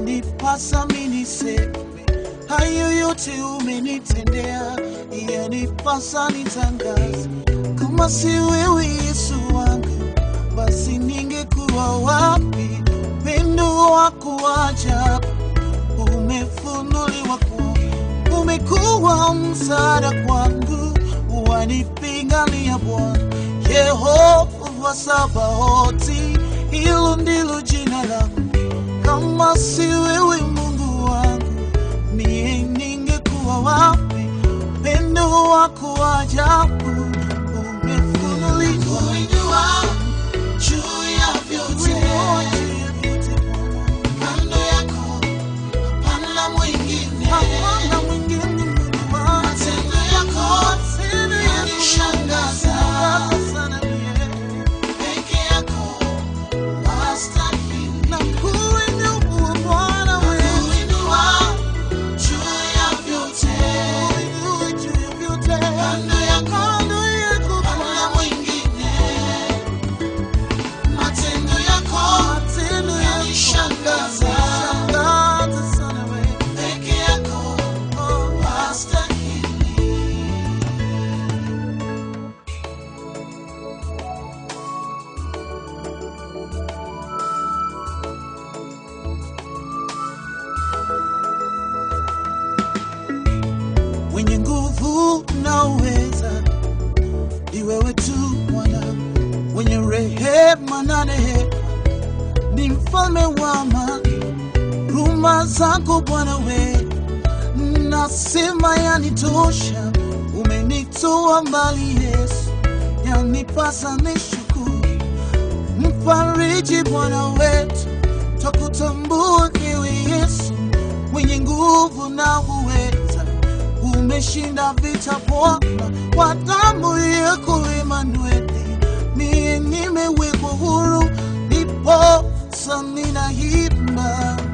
yanipasa mimi niseme hayo yote umenitendea, yanipasa nitangaze. Kama si wewe Yesu wangu, basi ningekuwa wapi? Pendo wako wa ajabu umefunuliwa kwangu, umekuwa msaada kwangu, wanipigania Bwana Yehova Sabaoti, hilo ndilo jina lako. Kama si wewe Mungu wangu, mie ningekuwa wapi? Pendo wako wa ajabu umefunuliwa juu ya vyote, kando yako hapana mwingine, hapana mwingine Mungu wangu. Matendo yako yanishangaza sana mie, peke yako wastahili. Nakuinua Bwana wewe, juu ya vyote, juu ya vyote, kando yako hapana mwingine matendo yako yanishangaza sana we peke yako wastahili mwenye nguvu na uweza ni wewe tu Bwana, mwenye rehema na neema, ni mfalme wa amani. Huruma zako Bwana we, nasema yanitosha. Umenitoa mbali Yesu, yanipasa nishukuru. Mfariji Bwana wetu, twakutambua ewe Yesu, mwenye nguvu na uweza umeshinda vita Bwana, kwa damu yako Emanueli, mie nimewekwa huru, niposa ninaimba